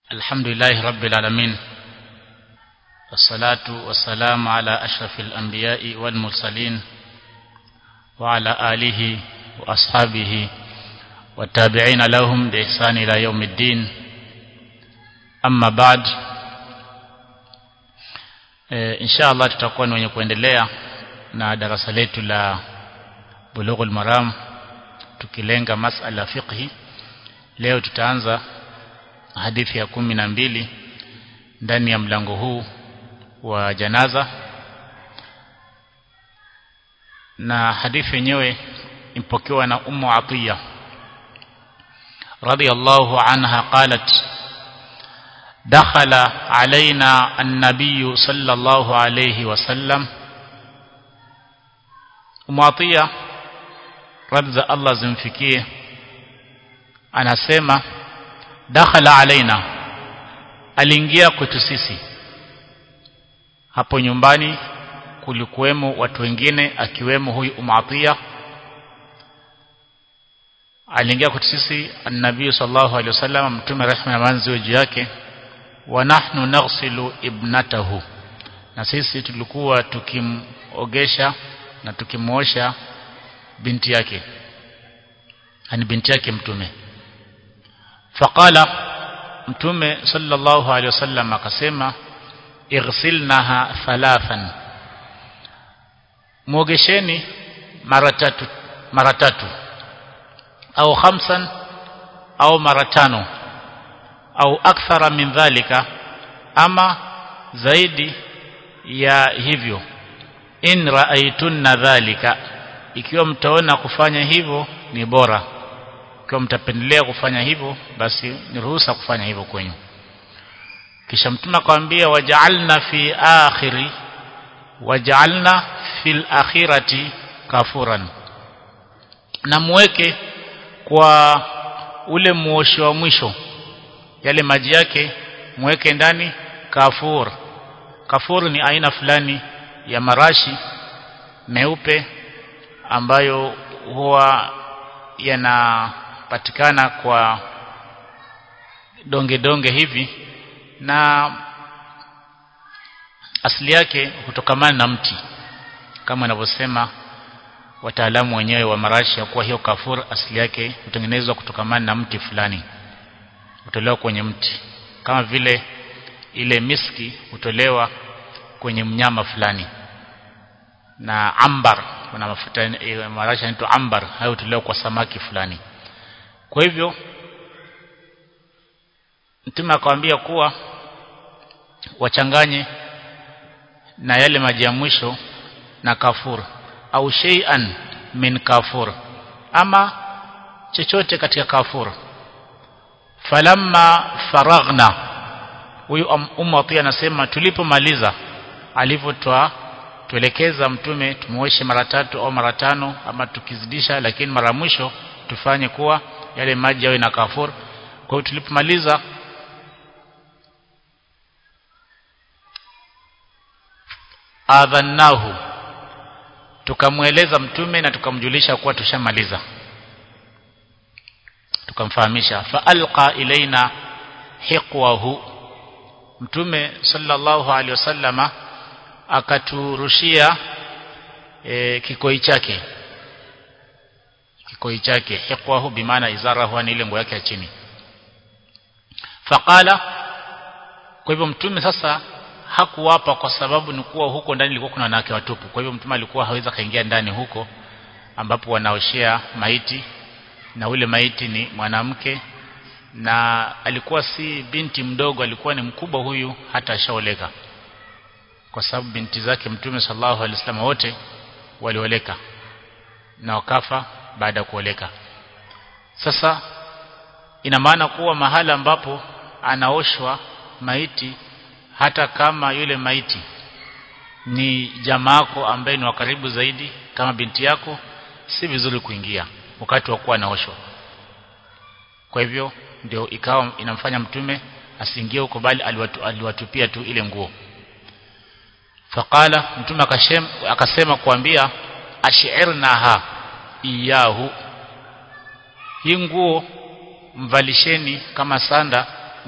الحمد لله رب العالمين والصلاة والسلام على أشرف الأنبياء والمرسلين وعلى آله وأصحابه والتابعين لهم بإحسان إلى يوم الدين أما بعد insha Allah tutakuwa ni wenye kuendelea na darasa letu la Bulughul Maram tukilenga masala fiqhi leo tutaanza hadithi ya kumi na mbili ndani ya mlango huu wa janaza na hadithi yenyewe impokewa na Ummu Atiya radiyallahu anha qalat دخل علينا النبي صلى الله عليه وسلم Umwatia radhi za Allah zimfikie anasema dakhala alaina aliingia kwetu sisi hapo nyumbani kulikuwemo watu wengine akiwemo huyu Umwatia aliingia kwetu sisi annabii sallallahu alaihi wasallam mtume rehema na manzi juu yake wa nahnu naghsilu ibnatahu na sisi tulikuwa tukimogesha na tukimuosha binti yake ani binti yake mtume faqala mtume sallallahu alaihi wasallam akasema ighsilnaha thalathan muogesheni mara tatu mara tatu au khamsan au mara tano au akthara min dhalika ama zaidi ya hivyo in raaitunna dhalika ikiwa mtaona kufanya hivyo ni bora ikiwa mtapendelea kufanya hivyo basi ni ruhusa kufanya hivyo kwenyu kisha mtume akamwambia waja'alna fi akhiri waja'alna fil akhirati kafuran na muweke kwa ule muosho wa mwisho yale maji yake muweke ndani kafur kafur ni aina fulani ya marashi meupe ambayo huwa yanapatikana kwa donge donge hivi na asili yake hutokamana na mti kama anavyosema wataalamu wenyewe wa marashi ya kuwa hiyo kafur asili yake hutengenezwa kutokamana na mti fulani hutolewa kwenye mti kama vile ile miski hutolewa kwenye mnyama fulani na ambar kuna mafuta marashi yanaitwa ambar hayo hutolewa kwa samaki fulani kwa hivyo mtume akamwambia kuwa wachanganye na yale maji ya mwisho na kafur au shay'an min kafur ama chochote katika kafur falamma faraghna huyu umma pia anasema tulipomaliza alivyotoa tuelekeza mtume tumuoshe mara tatu au mara tano ama tukizidisha lakini mara mwisho tufanye kuwa yale maji yawe na kafur kwa hiyo tulipomaliza adhannahu tukamweleza mtume na tukamjulisha kuwa tushamaliza tukamfahamisha fa alqa ilaina hiqwahu mtume sallallahu alaihi wasallama akaturushia e, kikoi chake kikoi chake hiqwahu bimaana izarahu ni ile nguo yake ya chini faqala kwa hivyo mtume sasa hakuwapa kwa sababu ni kuwa huko ndani ilikuwa kuna wanawake watupu kwa hivyo mtume alikuwa hawezi kaingia ndani huko ambapo wanaoshea maiti na ule maiti ni mwanamke na alikuwa si binti mdogo alikuwa ni mkubwa huyu hata ashaoleka kwa sababu binti zake mtume sallallahu alaihi wasallam wote walioleka na wakafa baada ya kuoleka sasa ina maana kuwa mahala ambapo anaoshwa maiti hata kama yule maiti ni jamaako ambaye ni wa karibu zaidi kama binti yako si vizuri kuingia wakati wa kuwa anaoshwa kwa hivyo ndio ikawa inamfanya mtume asiingie huko bali aliwatu, aliwatupia tu ile nguo faqala mtume akasema akasema kuambia ashirnaha iyahu hii nguo mvalisheni kama sanda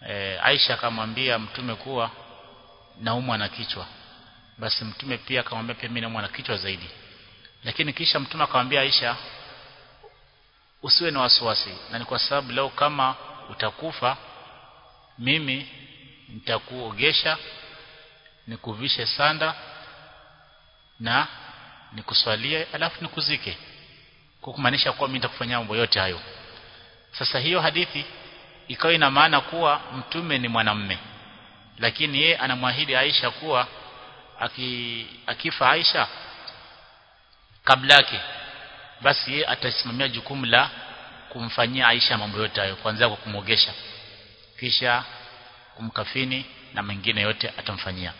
e, Aisha akamwambia mtume kuwa naumwa na kichwa basi mtume pia akamwambia pia mimi naumwa na kichwa zaidi lakini kisha mtume akamwambia Aisha usiwe na wasiwasi na ni kwa sababu leo kama utakufa mimi nitakuogesha nikuvishe sanda na nikuswalie alafu nikuzike kwa kumaanisha kuwa mimi nitakufanyia mambo yote hayo sasa hiyo hadithi ikawa ina maana kuwa mtume ni mwanamme lakini ye anamwahidi Aisha kuwa aki, akifa Aisha kabla yake basi ye atasimamia jukumu la kumfanyia Aisha mambo yote hayo kuanzia kwa kumwogesha kisha kumkafini na mengine yote atamfanyia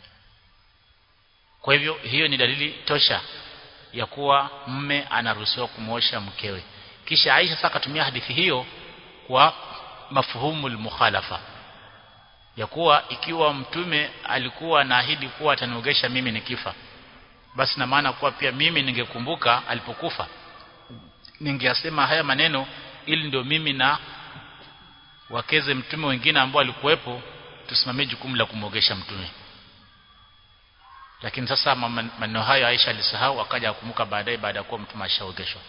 kwa hivyo hiyo ni dalili tosha ya kuwa mme anaruhusiwa kumwosha mkewe kisha Aisha sasa akatumia hadithi hiyo kwa mafuhumu mukhalafa ya kuwa ikiwa mtume alikuwa anaahidi kuwa ataniogesha mimi nikifa basi na maana kuwa pia mimi ningekumbuka alipokufa ningeasema haya maneno ili ndio mimi na wakeze mtume wengine ambao alikuwepo tusimamie jukumu la kumwogesha mtume lakini sasa maneno hayo Aisha alisahau akaja kukumbuka baadaye baada ya kuwa mtume ashaogeshwa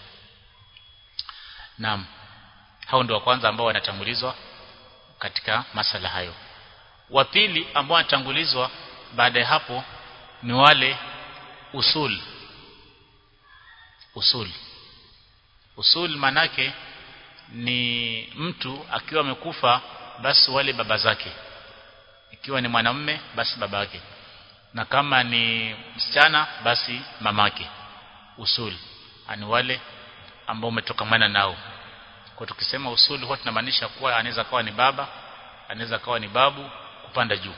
naam hao ndio wa kwanza ambao wanatangulizwa katika masala hayo wa pili ambao wanatangulizwa baada ya hapo ni wale usul usul usul manake ni mtu akiwa amekufa basi wale baba zake ikiwa ni mwanamume basi babake na kama ni msichana basi mamake usul ani wale ambao umetokamana nao kwa tukisema usul huwa tunamaanisha kuwa anaweza kawa ni baba anaweza kawa ni babu kupanda juu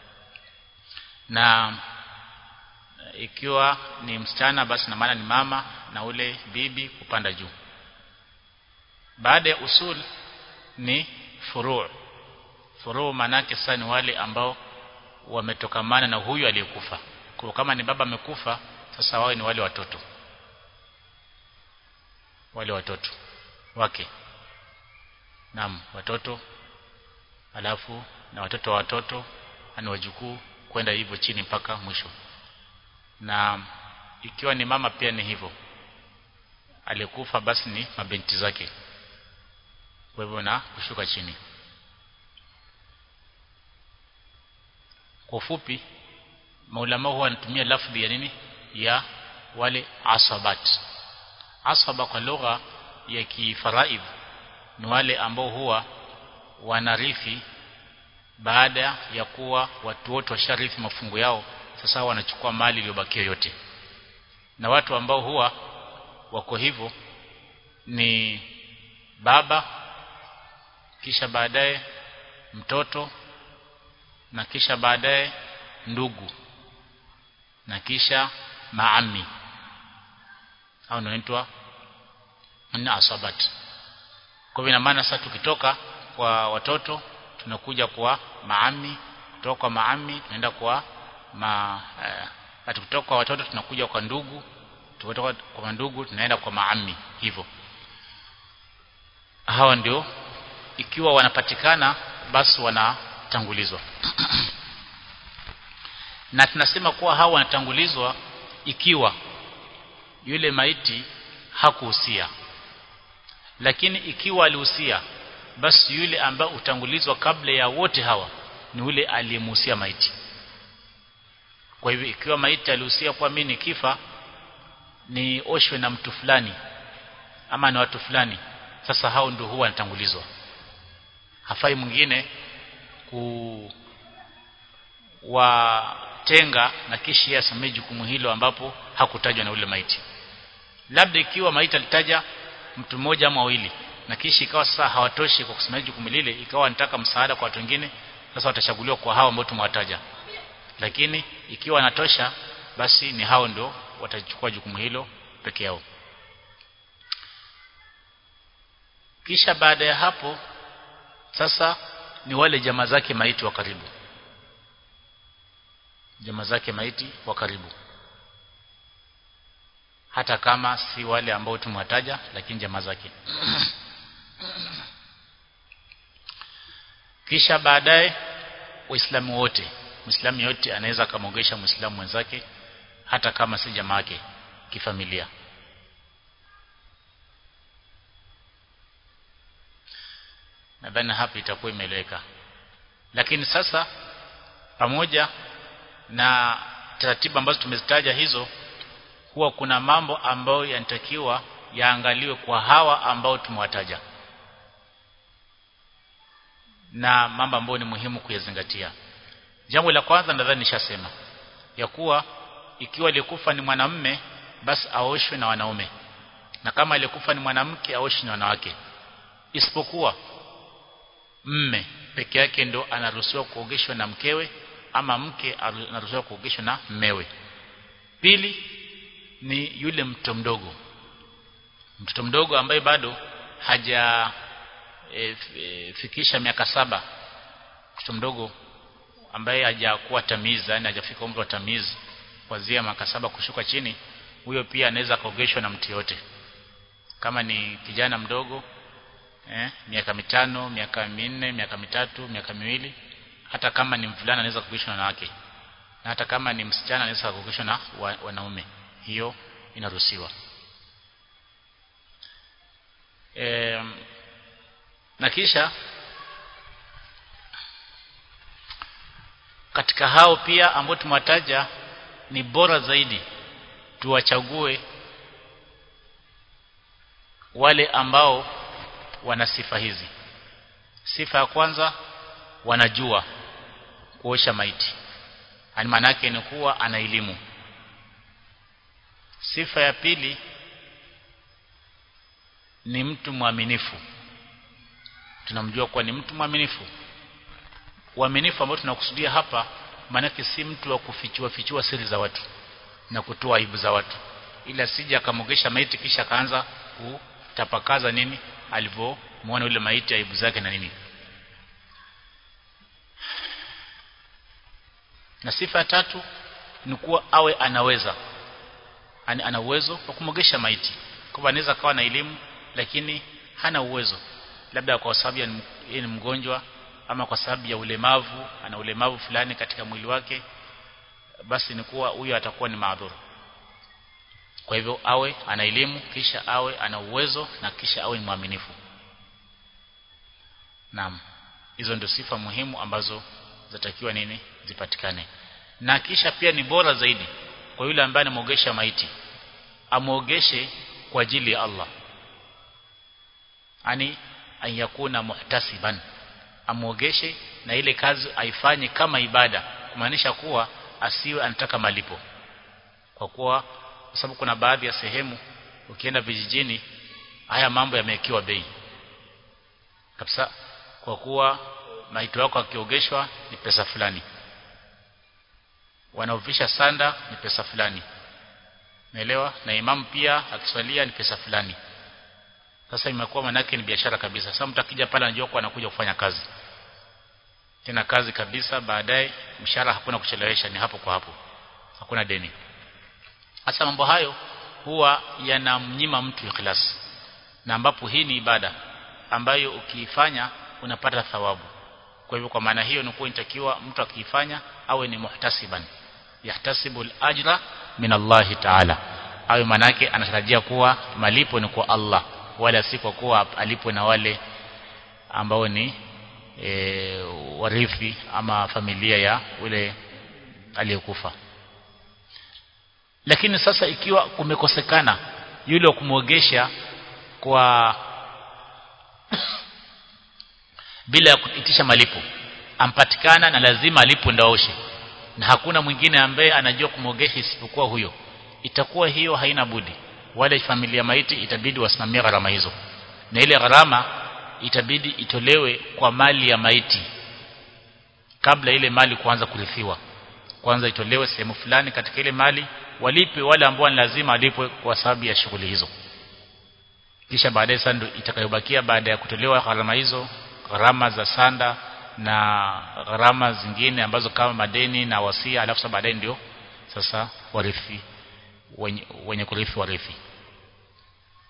na ikiwa ni msichana basi na maana ni mama na ule bibi kupanda juu baada ya usul ni furu' furu' manake sasa ni wale ambao wametokamana na huyu aliyekufa kwa kama ni baba amekufa sasa wao ni wale watoto wale watoto wake naam watoto alafu na watoto wa watoto ani wajukuu kwenda hivyo chini mpaka mwisho na ikiwa ni mama pia ni hivyo alikufa basi ni mabinti zake kwa hivyo na kushuka chini kwa ufupi maulama huwa wanatumia lafdhi ya nini ya wale asabat asaba kwa lugha ya kifaraidh ni wale ambao huwa wanarithi baada ya kuwa watu wote washarithi mafungu yao sasa wanachukua mali iliyobakia yote na watu ambao huwa wako hivyo ni baba kisha baadaye mtoto na kisha baadaye ndugu na kisha maami au inaitwa na asabat kwa hivyo maana sasa tukitoka kwa watoto tunakuja kwa maami kutoka kwa maami tunaenda kwa ma eh, kutoka kwa watoto tunakuja kwa ndugu tukitoka kwa ndugu tunaenda kwa maami hivyo hawa ndio ikiwa wanapatikana basi wanatangulizwa na tunasema kuwa hawa wanatangulizwa ikiwa yule maiti hakuhusia lakini ikiwa alihusia basi yule ambaye utangulizwa kabla ya wote hawa ni yule aliyemuhusia maiti kwa hivyo ikiwa maiti alihusia kwa mimi nikifa ni oshwe na mtu fulani ama na watu fulani sasa hao ndio huwa wanatangulizwa hafai mwingine ku watenga na kisha yeye asamee jukumu hilo ambapo hakutajwa na ule maiti labda ikiwa maiti alitaja mtu mmoja ama wawili na kisha ikawa sasa hawatoshi kwa kusimamia jukumu lile ikawa wanataka msaada kwa watu wengine sasa watachaguliwa kwa hao ambao tumewataja lakini ikiwa anatosha basi ni hao ndio watachukua jukumu hilo peke yao kisha baada ya hapo sasa ni wale jamaa zake maiti wa karibu jamaa zake maiti wa karibu hata kama si wale ambao tumewataja lakini jamaa zake kisha baadaye waislamu wote muislamu yote anaweza kumwogesha muislamu mwenzake hata kama si jamaa yake kifamilia nadhani hapa itakuwa imeeleweka lakini sasa pamoja na taratibu ambazo tumezitaja hizo huwa kuna mambo ambayo yanatakiwa yaangaliwe kwa hawa ambao tumewataja na mambo ambayo ni muhimu kuyazingatia jambo la kwanza nadhani nishasema ya kuwa ikiwa aliyekufa ni mwanamume basi aoshwe na wanaume na kama aliyekufa ni mwanamke aoshwe na wanawake isipokuwa mme peke yake ndo anaruhusiwa kuogeshwa na mkewe ama mke anaruhusiwa kuogeshwa na mmewe pili ni yule mtoto mdogo mtoto mdogo ambaye bado haja e, e, fikisha miaka saba mtoto mdogo ambaye hajakuwa tamizi yani hajafika umri wa tamizi kuanzia miaka saba kushuka chini huyo pia anaweza kaogeshwa na mtu yote kama ni kijana mdogo eh, miaka mitano miaka minne miaka mitatu miaka miwili hata kama ni mvulana anaweza kuogeshwa na wanawake na hata kama ni msichana anaweza kuogeshwa na wa, wanaume hiyo inaruhusiwa e, na kisha katika hao pia ambao tumewataja ni bora zaidi tuwachague wale ambao wana sifa hizi sifa ya kwanza wanajua kuosha maiti yani maana yake ni kuwa ana elimu sifa ya pili ni mtu mwaminifu tunamjua kuwa ni mtu mwaminifu uaminifu ambao tunakusudia hapa maanake si mtu wa kufichua fichua siri za watu na kutoa aibu za watu ila sija akamogesha maiti kisha akaanza kutapakaza nini alivyomwona yule maiti aibu zake na nini na sifa ya tatu ni kuwa awe anaweza Ani, ana uwezo wa kumogesha maiti kwa anaweza kawa na elimu lakini hana uwezo labda kwa sababu yeye ni mgonjwa ama kwa sababu ya ulemavu ana ulemavu fulani katika mwili wake basi ni kuwa huyo atakuwa ni maadhuru kwa hivyo awe ana elimu kisha awe ana uwezo na kisha awe ni mwaminifu naam hizo ndio sifa muhimu ambazo zatakiwa nini zipatikane na kisha pia ni bora zaidi kwa yule ambaye anamogesha maiti amuogeshe kwa ajili ya Allah ani ayakuna muhtasiban amuogeshe na ile kazi aifanye kama ibada kumaanisha kuwa asiwe anataka malipo kwa kuwa kwa sababu kuna baadhi ya sehemu ukienda vijijini haya mambo yamewekewa bei kabisa kwa kuwa maiti wako akiogeshwa ni pesa fulani wanaovisha sanda ni pesa fulani naelewa na imamu pia akiswalia ni pesa fulani sasa imekuwa manake ni biashara kabisa sasa mtu akija pale anajua kwa anakuja kufanya kazi tena kazi kabisa baadaye mshahara hakuna kuchelewesha ni hapo kwa hapo hakuna deni hasa mambo hayo huwa yanamnyima mtu ikhlas na ambapo hii ni ibada ambayo ukiifanya unapata thawabu kwa hivyo kwa maana hiyo ni kuwa inatakiwa mtu akiifanya awe ni muhtasiban yahtasibu al-ajra min Allah ta'ala awe manake anatarajia kuwa malipo ni kwa Allah wala si kwa kuwa alipo na wale ambao ni e, warithi ama familia ya ule aliyekufa lakini sasa ikiwa kumekosekana yule wa kumwogesha kwa bila ya kuitisha malipo ampatikana na lazima alipo ndaoshe na hakuna mwingine ambaye anajua kumwogesha isipokuwa huyo itakuwa hiyo haina budi wale familia maiti itabidi wasimamie gharama hizo na ile gharama itabidi itolewe kwa mali ya maiti kabla ile mali kuanza kurithiwa kwanza itolewe sehemu fulani katika ile mali walipe wale ambao ni lazima walipwe kwa sababu ya shughuli hizo kisha baadaye sasa ndio itakayobakia baada ya kutolewa gharama hizo gharama za sanda na gharama zingine ambazo kama madeni na wasia alafu sasa baadaye ndio sasa warithi wenye, wenye kurithi warithi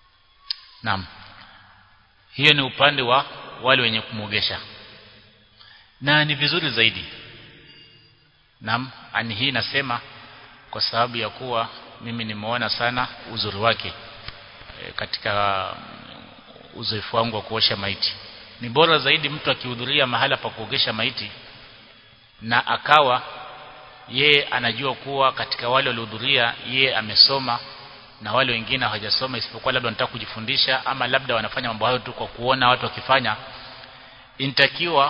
Naam. Hiyo ni upande wa wale wenye kumwogesha. na ni vizuri zaidi naam ani hii nasema kwa sababu ya kuwa mimi nimeona sana uzuri wake e, katika uzoefu wangu wa kuosha maiti ni bora zaidi mtu akihudhuria mahala pa kuogesha maiti na akawa ye anajua kuwa katika wale waliohudhuria ye amesoma na wale wengine hawajasoma isipokuwa labda wanataka kujifundisha ama labda wanafanya mambo hayo tu kwa kuona watu wakifanya intakiwa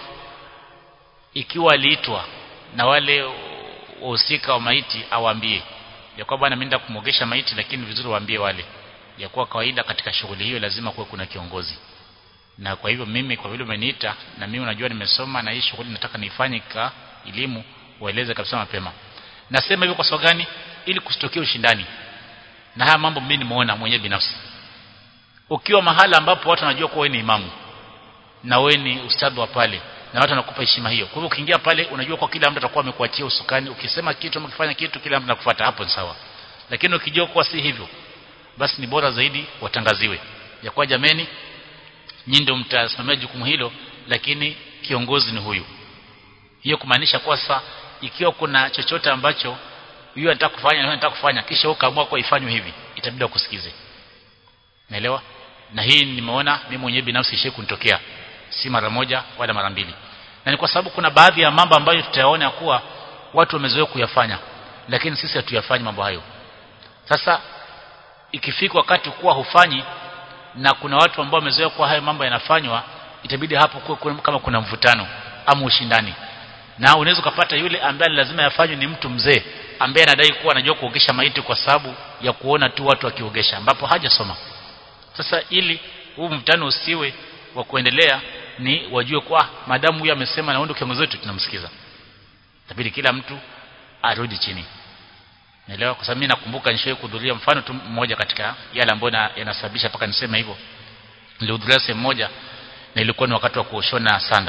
ikiwa aliitwa na wale wahusika wa maiti awaambie ya kwamba bwana mimi kumwogesha maiti lakini vizuri waambie wale ya kuwa kawaida katika shughuli hiyo lazima kuwe kuna kiongozi na kwa hivyo mimi kwa vile umeniita na mimi unajua nimesoma na hii shughuli nataka niifanye ka elimu waeleze kabisa mapema nasema hivyo kwa sababu gani ili kusitokea ushindani na haya mambo mimi nimeona mwenyewe binafsi ukiwa mahala ambapo watu wanajua kuwa wewe ni imamu na wewe ni ustadhi wa pale na watu wanakupa heshima hiyo kwa hivyo ukiingia pale unajua kwa kila mtu atakuwa amekuachia usukani ukisema kitu ama ukifanya kitu kila mtu anakufuata hapo ni sawa lakini ukijua kuwa si hivyo basi ni bora zaidi watangaziwe ya kwa jameni nyinyi ndio mtasimamia jukumu hilo lakini kiongozi ni huyu hiyo kumaanisha kwa sasa ikiwa kuna chochote ambacho huyu anataka kufanya na anataka kufanya kisha ukaamua kwa ifanywe hivi itabidi kusikize naelewa na hii nimeona mimi mwenyewe binafsi ishe kunitokea si mara moja wala mara mbili na ni kwa sababu kuna baadhi ya mambo ambayo tutayaona kuwa watu wamezoea kuyafanya lakini sisi hatuyafanyi mambo hayo sasa ikifika wakati kuwa hufanyi na kuna watu ambao wamezoea kuwa hayo mambo yanafanywa itabidi hapo kuwe kama kuna mvutano ama ushindani na unaweza kupata yule ambaye lazima yafanywe ni mtu mzee ambaye anadai kuwa anajua kuogesha maiti kwa sababu ya kuona tu watu wakiogesha ambapo hajasoma sasa ili huu mvutano usiwe wa kuendelea ni wajue kwa madamu huyu amesema na ndio kiongozi wetu tunamsikiza itabidi kila mtu arudi chini Naelewa kwa sababu mimi nakumbuka nishawahi kuhudhuria mfano tu mmoja katika yale ambayo yanasababisha paka niseme hivyo. Nilihudhuria sehemu moja na ilikuwa ni wakati wa kuoshona sanda.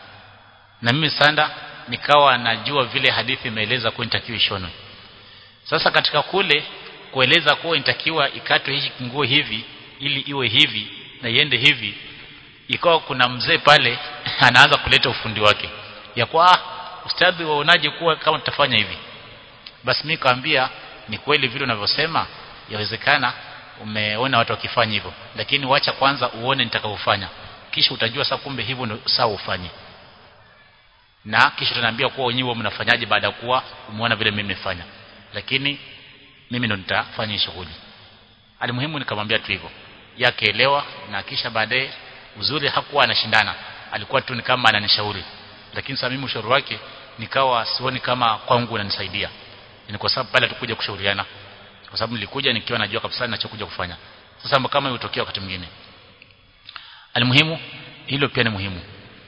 Na mimi sanda nikawa najua vile hadithi imeeleza kuwa inatakiwa ishonwe. Sasa katika kule kueleza kuwa inatakiwa ikatwe hii nguo hivi ili iwe hivi na iende hivi ikawa kuna mzee pale anaanza kuleta ufundi wake ya kwa ustadhi waonaje kuwa kama tutafanya hivi basi mimi kaambia ni kweli vile unavyosema yawezekana umeona watu wakifanya hivyo lakini wacha kwanza uone nitakavyofanya kisha utajua sasa kumbe hivyo ndio sawa ufanye na kisha tunaambia kuwa wenyewe mnafanyaje baada ya kuwa umeona vile mimi nimefanya lakini mimi ndo nitafanya shughuli alimuhimu nikamwambia tu hivyo yakeelewa na kisha baadaye uzuri hakuwa anashindana alikuwa tu ni kama ananishauri lakini sasa mimi ushauri wake nikawa sioni kama kwangu unanisaidia ni kwa sababu pale tukuja kushauriana kwa sababu nilikuja nikiwa najua kabisa ninachokuja kufanya sasa kama ilitokea wakati mwingine alimuhimu hilo pia ni muhimu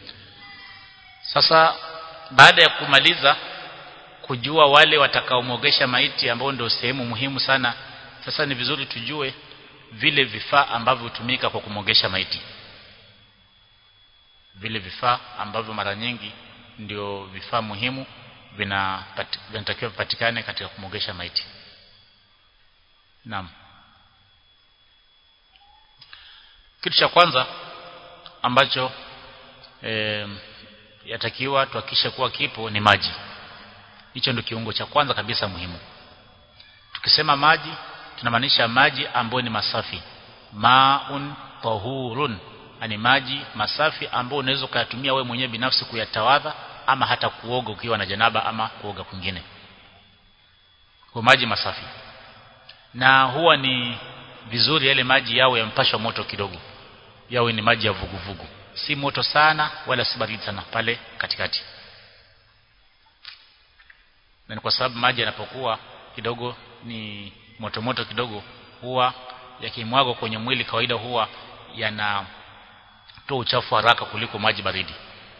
sasa baada ya kumaliza kujua wale watakaomwogesha maiti ambao ndio sehemu muhimu sana sasa ni vizuri tujue vile vifaa ambavyo hutumika kwa kumwogesha maiti vile vifaa ambavyo mara nyingi ndio vifaa muhimu vinatakiwa vipatikane katika kumwogesha maiti naam kitu cha kwanza ambacho e, yatakiwa tuhakikishe kuwa kipo ni maji hicho ndio kiungo cha kwanza kabisa muhimu tukisema maji tunamaanisha maji ambayo ni masafi maun tahurun ani maji masafi ambayo unaweza kuyatumia wewe mwenyewe binafsi kuyatawadha ama hata kuoga ukiwa na janaba ama kuoga kwingine kwa maji masafi na huwa ni vizuri yale maji yawe yampashwa moto kidogo yawe ni maji ya vuguvugu vugu. si moto sana wala si baridi sana pale katikati na ni kwa sababu maji yanapokuwa kidogo ni moto moto kidogo huwa yakimwagwa kwenye mwili kawaida huwa yanatoa uchafu haraka kuliko maji baridi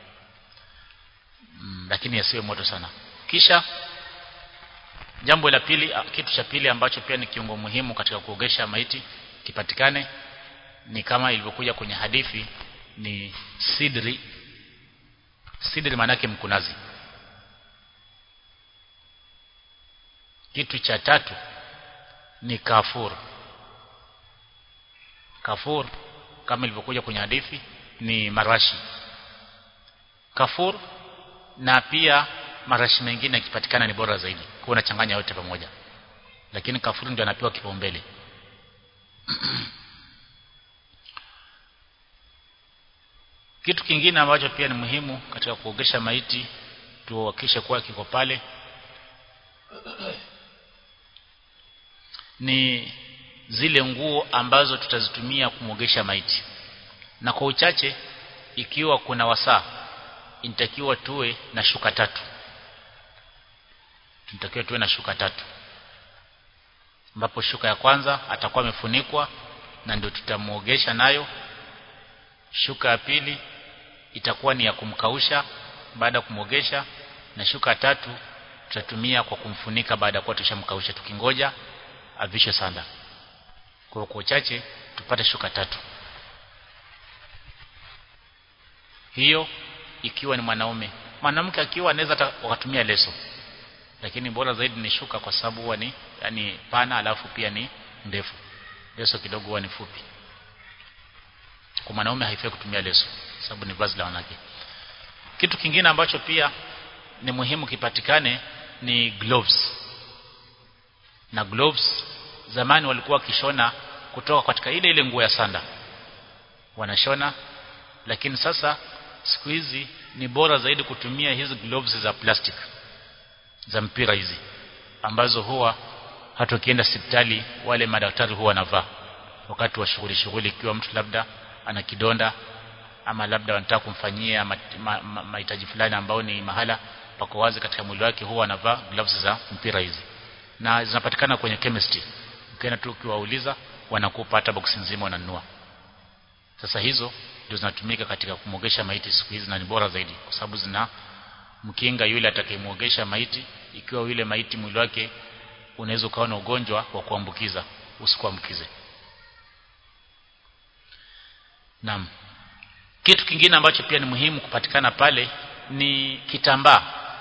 mm, lakini yasiwe moto sana kisha jambo la pili kitu cha pili ambacho pia ni kiungo muhimu katika kuogesha maiti kipatikane ni kama ilivyokuja kwenye hadithi ni sidri sidri maana yake mkunazi kitu cha tatu ni kafur kafur kama ilivyokuja kwenye hadithi ni marashi kafur na pia marashi mengine yakipatikana ni bora zaidi kwa unachanganya yote pamoja lakini kafuru ndio anapewa kipaumbele kitu kingine ambacho pia ni muhimu katika kuogesha maiti tuhakikishe kuwa kiko pale ni zile nguo ambazo tutazitumia kumwogesha maiti na kwa uchache ikiwa kuna wasaa inatakiwa tuwe na shuka tatu tunatakiwa tuwe na shuka tatu ambapo shuka ya kwanza atakuwa amefunikwa na ndio tutamuogesha nayo shuka ya pili itakuwa ni ya kumkausha baada ya kumwogesha na shuka ya tatu tutatumia kwa kumfunika baada ya kuwa tushamkausha tukingoja avishe sanda kwa kwa uchache tupate shuka tatu hiyo ikiwa ni mwanaume mwanamke akiwa anaweza wakatumia leso lakini bora zaidi ni shuka kwa sababu huwa ni yani pana alafu pia ni ndefu leso kidogo huwa ni fupi kwa mwanaume haifai kutumia leso sababu ni vazi la wanawake kitu kingine ambacho pia ni muhimu kipatikane ni gloves na gloves zamani walikuwa wakishona kutoka katika ile ile nguo ya sanda wanashona lakini sasa siku hizi ni bora zaidi kutumia hizi gloves za plastic za mpira hizi ambazo huwa hata ukienda hospitali wale madaktari huwa wanavaa wakati wa shughuli shughuli ikiwa mtu labda ana kidonda ama labda wanataka kumfanyia mahitaji ma, ma, ma fulani ambao ni mahala pako wazi katika mwili wake huwa anavaa gloves za mpira hizi na zinapatikana kwenye chemistry ukienda tu ukiwauliza wanakupa hata box nzima unanunua sasa hizo ndio zinatumika katika kumwogesha maiti siku hizi na ni bora zaidi kwa sababu zina mkinga yule atakayemwogesha maiti ikiwa yule maiti mwili wake unaweza ukawa na ugonjwa wa kuambukiza usikuambukize Naam. Kitu kingine ambacho pia ni muhimu kupatikana pale ni kitambaa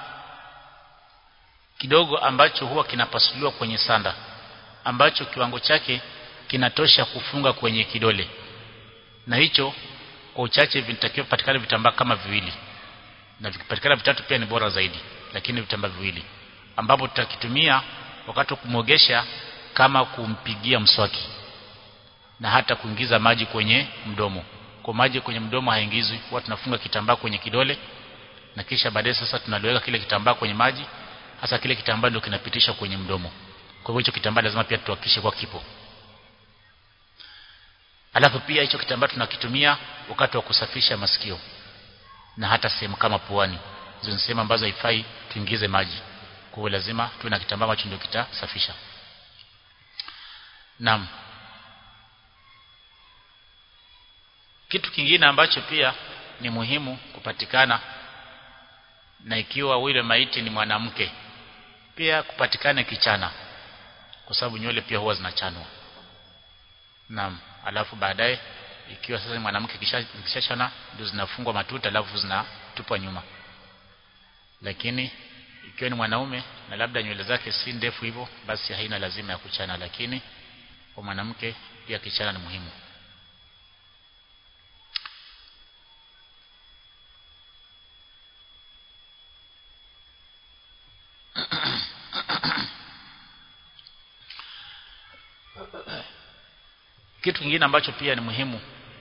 kidogo ambacho huwa kinapasuliwa kwenye sanda ambacho kiwango chake kinatosha kufunga kwenye kidole na hicho kwa uchache vinatakiwa kupatikana vitambaa kama viwili na vikipatikana vitatu pia ni bora zaidi lakini vitambaa viwili ambapo tutakitumia wakati wa kumwogesha kama kumpigia mswaki na hata kuingiza maji kwenye mdomo kwa maji kwenye mdomo haingizwi huwa tunafunga kitambaa kwenye kidole na kisha baadaye sasa tunaliweka kile kitambaa kwenye maji hasa kile kitambaa ndio kinapitisha kwenye mdomo kwa hivyo hicho kitambaa lazima pia tuhakikishe kwa kipo alafu pia hicho kitambaa tunakitumia wakati wa kusafisha masikio na hata sehemu kama puani hizo ni sehemu ambazo haifai tuingize maji kwa hiyo lazima tuwe na kitambaa ambacho ndio kitasafisha naam kitu kingine ambacho pia ni muhimu kupatikana na ikiwa yule maiti ni mwanamke pia kupatikane kichana kwa sababu nywele pia huwa zinachanwa naam alafu baadaye ikiwa sasa ni mwanamke kishashona ndio zinafungwa matuta alafu zinatupwa nyuma lakini ikiwa ni mwanaume na labda nywele zake si ndefu hivyo basi haina lazima ya kuchana lakini kwa mwanamke pia kichana ni muhimu kitu kingine ambacho pia ni muhimu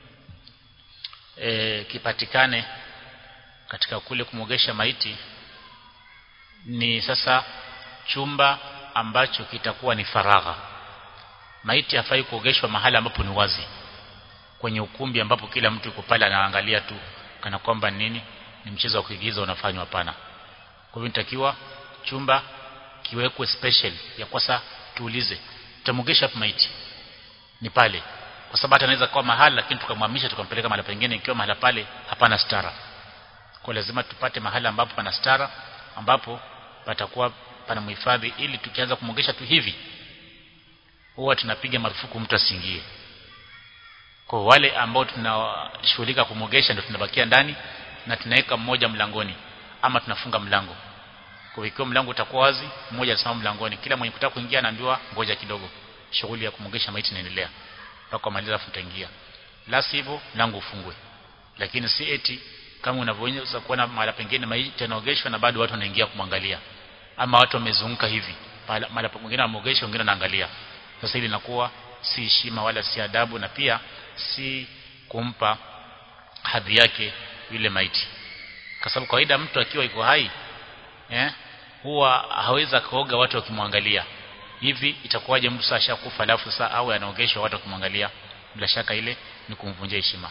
e, kipatikane katika kule kumwogesha maiti ni sasa chumba ambacho kitakuwa ni faragha maiti hafai kuogeshwa mahali ambapo ni wazi kwenye ukumbi ambapo kila mtu yuko pale anaangalia tu kana kwamba nini ni mchezo wa kuigiza unafanywa hapana kwa hivyo nitakiwa chumba kiwekwe special ya kwasa tuulize tutamwogesha hapo maiti ni pale kwa sababu hata anaweza kuwa mahali lakini tukamhamisha tukampeleka mahali pengine ikiwa mahali pale hapana stara kwa lazima tupate mahali ambapo pana stara ambapo patakuwa pana mhifadhi ili tukianza kumwogesha tu hivi huwa tunapiga marufuku mtu asiingie kwa wale ambao tunashughulika kumwogesha ndio tunabakia ndani na tunaweka mmoja mlangoni ama tunafunga mlango kwa ikiwa mlango utakuwa wazi mmoja atasimama mlangoni kila mwenye kutaka kuingia anaambiwa ngoja kidogo shughuli ya kumwogesha maiti inaendelea mpaka maliza afu utaingia la sivyo mlango ufungwe lakini si eti kama unavyoweza kuona mahali pengine maiti yanaogeshwa na bado watu wanaingia kumwangalia ama watu wamezunguka hivi mahali pengine wameogeshwa wengine wanaangalia sasa hili linakuwa si heshima wala si adabu na pia si kumpa hadhi yake yule maiti kwa sababu kawaida mtu akiwa iko hai eh huwa hawezi kaoga watu wakimwangalia hivi itakuwaje mtu sasa ashakufa alafu sasa au anaogeshwa watu wakimwangalia bila shaka ile ni kumvunjia heshima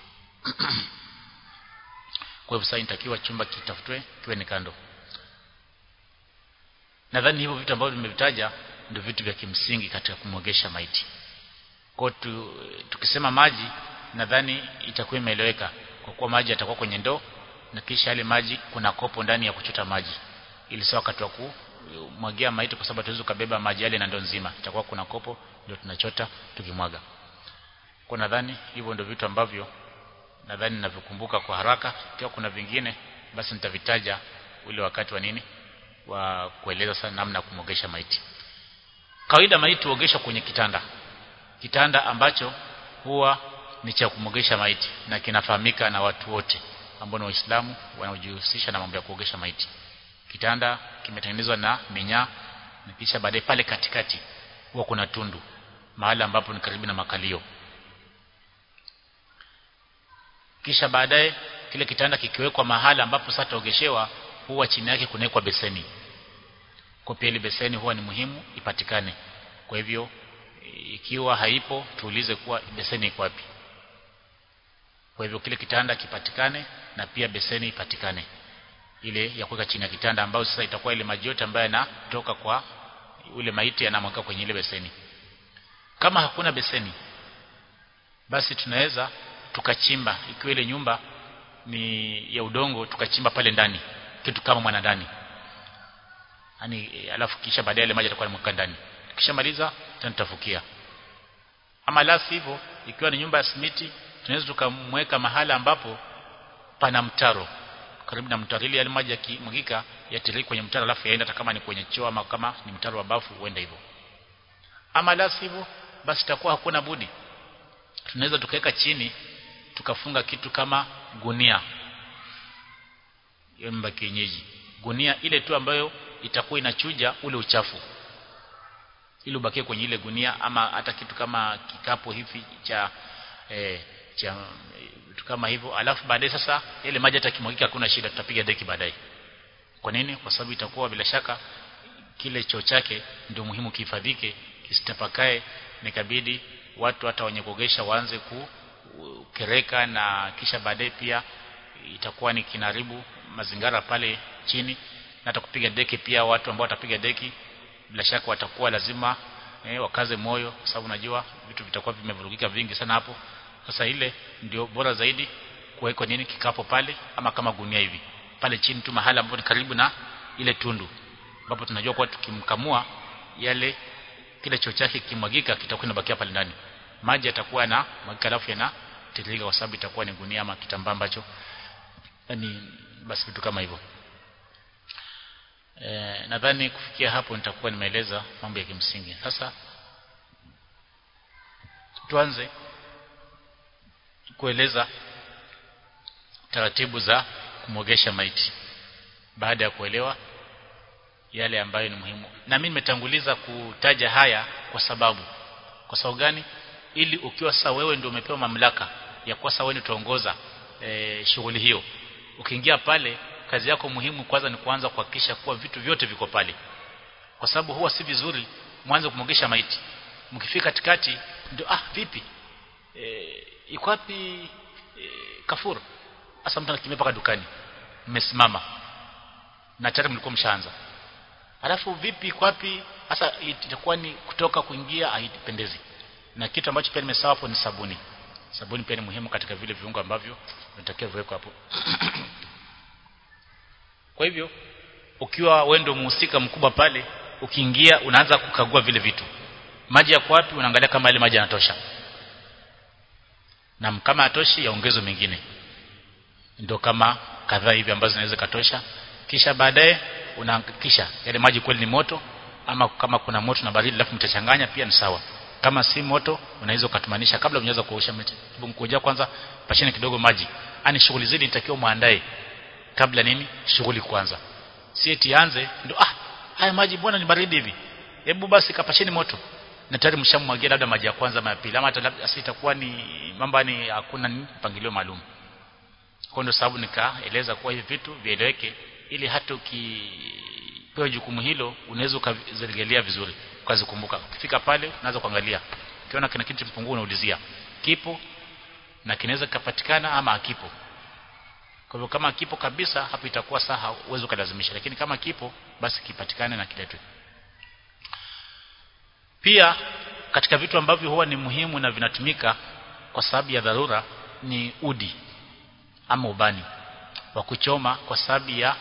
kwa hivyo sasa inatakiwa chumba kitafutwe kiwe ni kando nadhani hivyo vitu ambavyo nimevitaja ndio vitu vya kimsingi katika kumwogesha maiti kwa tu, tukisema maji nadhani itakuwa imeeleweka kwa kuwa maji yatakuwa kwenye ndoo na kisha yale maji kuna kopo ndani ya kuchota maji ili sio wakati wa kumwagia maiti kwa sababu tuweze kubeba maji yale na ndoo nzima itakuwa kuna kopo ndio tunachota tukimwaga kwa nadhani hivyo ndio vitu ambavyo nadhani ninavyokumbuka kwa haraka ikiwa kuna vingine basi nitavitaja ule wakati wa nini wa kueleza sana namna ya kumwogesha maiti kawaida maiti huogeshwa kwenye kitanda kitanda ambacho huwa ni cha kumwogesha maiti na kinafahamika na watu wote ambao ni waislamu wanaojihusisha na mambo ya kuogesha maiti kitanda kimetengenezwa na minyaa na kisha baadaye pale katikati huwa kuna tundu mahali ambapo ni karibu na makalio kisha baadaye kile kitanda kikiwekwa mahali ambapo sasa taogeshewa huwa chini yake kunawekwa beseni kwa pia ile beseni huwa ni muhimu ipatikane kwa hivyo ikiwa haipo tuulize kuwa beseni iko wapi kwa hivyo kile kitanda kipatikane na pia beseni ipatikane ile ya kuweka chini ya kitanda ambayo sasa itakuwa ile maji yote ambayo yanatoka kwa ule maiti yanamweka kwenye ile beseni kama hakuna beseni basi tunaweza tukachimba ikiwa ile nyumba ni ya udongo tukachimba pale ndani kitu kama mwana ndani yani alafu kisha baadaye ile maji yatakuwa yanamweka ndani tukishamaliza tutafukia ama la hivyo ikiwa ni nyumba ya simiti tunaweza tukamweka mahala ambapo pana mtaro karibu na mtaro ili yale maji yakimwagika yatiriki kwenye mtaro alafu yaenda hata kama ni kwenye choo ama kama ni mtaro wa bafu huenda hivyo ama la hivyo basi itakuwa hakuna budi tunaweza tukaweka chini tukafunga kitu kama gunia yomba kienyeji gunia ile tu ambayo itakuwa inachuja ule uchafu ili ubakie kwenye ile gunia ama hata kitu kama kikapu hivi cha eh, cha vitu kama hivyo alafu baadaye sasa ile maji hata kimwagika hakuna shida tutapiga deki baadaye kwa nini kwa sababu itakuwa bila shaka kile choo chake ndio muhimu kihifadhike kisitapakae nikabidi watu hata wenye kuogesha waanze kukereka na kisha baadaye pia itakuwa ni kinaribu mazingara pale chini na hata kupiga deki pia watu ambao watapiga deki bila shaka watakuwa lazima eh, wakaze moyo kwa sababu najua vitu vitakuwa vimevurugika vingi sana hapo sasa ile ndio bora zaidi kuwekwa nini kikapo pale ama kama gunia hivi pale chini tu mahali ambapo ni karibu na ile tundu ambapo tunajua kwa tukimkamua yale kile choo chake kimwagika kitakuwa kinabakia pale ndani maji yatakuwa na mwagika alafu yana tiririka kwa sababu itakuwa ni gunia ama kitambaa ambacho yani basi vitu kama hivyo e, nadhani kufikia hapo nitakuwa nimeeleza mambo ya kimsingi sasa tuanze kueleza taratibu za kumwogesha maiti baada ya kuelewa yale ambayo ni muhimu na mimi nimetanguliza kutaja haya kwa sababu kwa sababu gani ili ukiwa sasa wewe ndio umepewa mamlaka ya kuwa sasa wewe utaongoza e, shughuli hiyo ukiingia pale kazi yako muhimu kwanza ni kuanza kuhakikisha kuwa vitu vyote viko pale kwa sababu huwa si vizuri mwanze kumwogesha maiti mkifika katikati ndio ah vipi e, iko wapi e, kafuru hasa mtu anakimbia mpaka dukani mmesimama na tayari mlikuwa mshaanza alafu vipi iko wapi hasa itakuwa ni kutoka kuingia haipendezi na kitu ambacho pia nimesawa hapo ni sabuni sabuni pia ni muhimu katika vile viungo ambavyo vinatakiwa viwekwe hapo kwa hivyo ukiwa wewe ndio muhusika mkubwa pale ukiingia unaanza kukagua vile vitu maji yako wapi unaangalia kama ile maji yanatosha na kama hatoshi yaongezwe mengine ndio kama kadhaa hivi ambazo zinaweza katosha kisha baadaye unahakikisha yale maji kweli ni moto ama kama kuna moto na baridi alafu mtachanganya pia ni sawa kama si moto unaweza ukatumanisha kabla unaweza kuosha mti mkoja kwanza pasheni kidogo maji ani shughuli zile nitakiwa muandae kabla nini shughuli kwanza si eti anze ndo ah haya maji bwana ni baridi hivi hebu basi kapasheni moto na tayari mshamwagia labda maji ya kwanza ama ya pili ama hata labda itakuwa ni mambo ni hakuna mpangilio maalum kwa ndio sababu nikaeleza kuwa hivi vitu vieleweke ili hata ukipewa jukumu hilo unaweza ukazirejelea vizuri ukazikumbuka ukifika pale unaanza kuangalia ukiona kuna kitu mpungua unaulizia kipo na kinaweza kupatikana ama hakipo kwa hivyo kama kipo kabisa hapo itakuwa saha uwezo kulazimisha lakini kama kipo basi kipatikane na kiletwe pia katika vitu ambavyo huwa ni muhimu na vinatumika kwa sababu ya dharura ni udi ama ubani wa kuchoma kwa sababu ya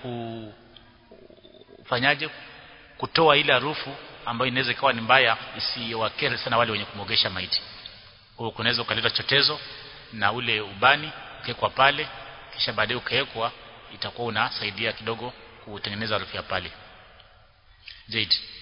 kufanyaje kutoa ile harufu ambayo inaweza ikawa ni mbaya isiwakere sana wale wenye kumogesha maiti kwa kunaweza ukaleta chotezo na ule ubani ukekwa pale kisha baadaye ukawekwa itakuwa unasaidia kidogo kutengeneza harufu ya pale Jade